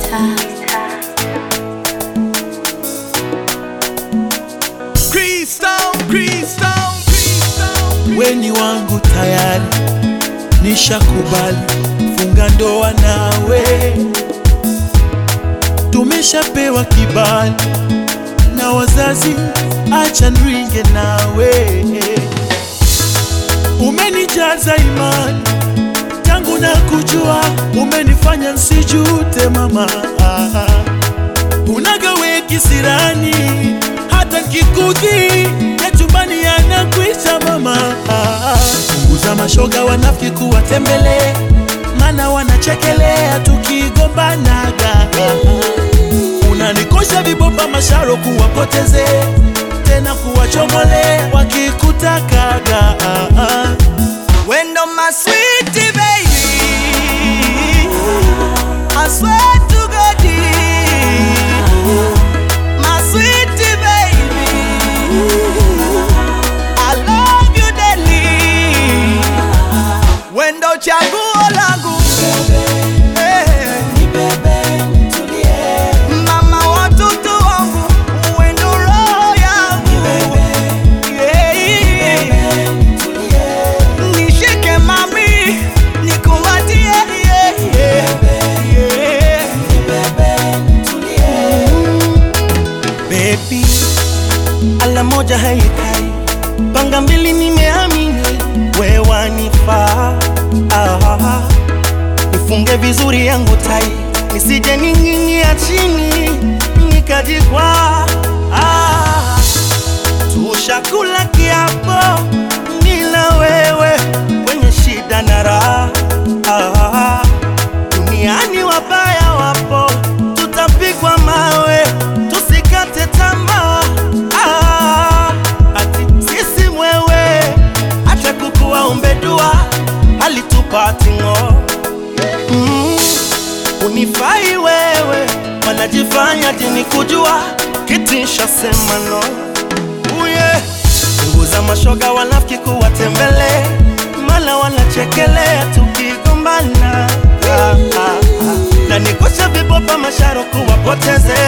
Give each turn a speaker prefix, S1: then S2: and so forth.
S1: Crystal, Crystal, Crystal.
S2: weni wangu tayari, nishakubali funga ndoa nawe, tumeshapewa kibali na wazazi, acha nringe nawe. Umenijaza imani tangu na kujua, umenifanya nsijute mama, unagawe kisirani hata kikudhi ya chumbani yanakwisha mama. Punguza mashoga wanafiki kuwatembele, mana wanachekelea tukigombanaga. Unanikosha vibopa masharo kuwapoteze tena kuwachomole wakikutakaga.
S1: Wendo my sweetie baby I swear to God My sweetie baby I love you daily Wendo chaguo langu Eh. Mama watoto wangu Wendo roho yangu Yeah. Nishike mami, nikumbatie yeah, yeah, yeah.
S2: Baby, ala moja haikai, panga mbili nimeamini, we wanifaa. Ah, nifunge vizuri yangu tai, nisije ning'inia chini nikajikwa. Ah, tushakula kiapo nila wewe kwenye shida na raha. Ah, duniani wabaya wapo, tutapigwa mawe, tusikate tamaa. Ah, ati sisi mwewe, acha kukuwa umbedua, alitupati ng'o mm, unifai wewe, wanajifanya dini kujua, kitisha sema no uye punguza mashoga wanafiki kuwatembele, mala wanachekelea tukigombana ah, ah, ah. na nikosha vibopa masharo kuwapoteze